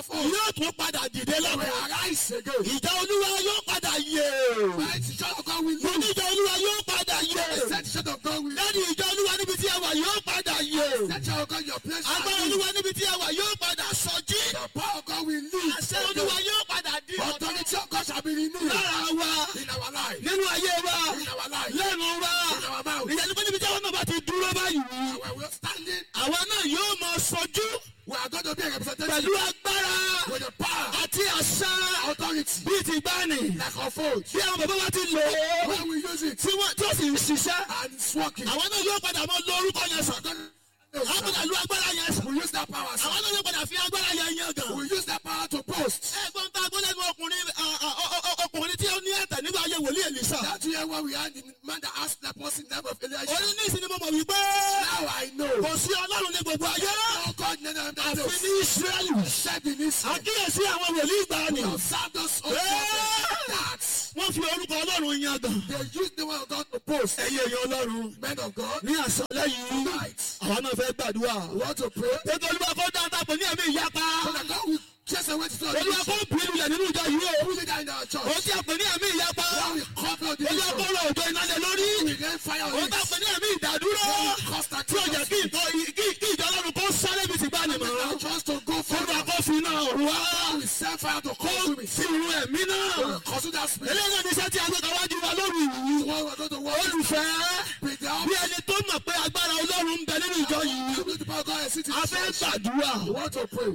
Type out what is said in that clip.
yóò tún padà dìde will lọ́wọ́. arise again. ìjà olúwa yóò padà yè. Right, the church of God will mo ní live. ìjà olúwa yóò padà yè. The said church of God will live. lẹ́nu ìjà olúwa níbi tí ẹ wà yóò padà yè. The church of God, your place shall agbára live. olúwa níbi tí ẹ wà yóò padà sọjí. The power of God will live. àṣẹ olúwa yóò padà di ọ̀tọ̀ Authority of God shall be renewed lára wa in our life. nínú ayé wa In our life. lẹ́nu wa In our mouth. ìyẹn níbi tí àwọn náà bá ti dúró báyìí. When we're standing, àwa náà yóò máa sọjú we are going to be a representative pẹ̀lú agbára with the power, àti àṣà authority, bíi ti gbani. like of old. bí àwọn bàbá wa ti lò ó When we use it tí wọ́n tí ó sì ń ṣiṣẹ́. and it's working, àwọn náà yóò padà mọ lo orúkọ yẹn sàn. we're àwọn going padà lu agbára yẹn sàn. to use that power. sir. àwọn náà yóò padà fi agbára yẹn yan gan. We use that power to boast. ẹ̀gbọ́n tá a gbọ́ lẹ́nu ọkùnrin ọ- ọ- ọ- ọ- ọkùnrin tí ó ní ẹ̀tẹ̀ nígbà ayé wòlíì èlìsà. That year when we had the man that asked that person name of Elijah. orí ní ìsinmi mo mọ̀ wípé Now I know. kò sí ọlọ́run ní gbogbo ayé No God name of that àfi knows. ní ìsírẹ́lì. Said in Israel. àkíyèsí àwọn wòlíì ìgbàanì. Observe those old Yeah. prophets that wọ́n fi orúkọ ọlọ́run yan gan. they use the word of God to boast. ẹ̀yin èèyàn ọlọ́run Men of God, ní àṣálẹ́ yìí àwa náà fẹ́ gbàdúrà. we want to pray. Ètò olúwa kó dáadáa pè ní ẹ̀mí ìyapa. So that God will chase away the spirit of Olúwa kó division. bí lulẹ̀ nínú ìjọ yìí o. Put it down in our Ó church. tí a pè ní ẹ̀mí ìyapa. God will cover the Olúwa kó division. rọ òjò iná lé lórí. We rain fire Ó on tá a it. pè ní ẹ̀mí ìdádúró. God will cause that Tí ó jẹ́ kí ìtọ́ kí kí ìjọ ọlọ́run kó sáré bí ti gbá ni mọ̀. Now just to go Olúwa forward. kó fi iná ọ̀run wá. We send fire to Kó consume it. fi irun ẹ̀mí náà. Consume that spirit. Eléyìí náà ní iṣẹ́ tí a gbé kàwájú wa lórí yìí. Tomorrow we're going to work. Olùfẹ́ Be down. bí ẹni tó mọ̀ pé agbára ọlọ́run ń bẹ nínú ìjọ yìí. You need to power God and sit in A fẹ́ church. gbàdúrà. We want to pray.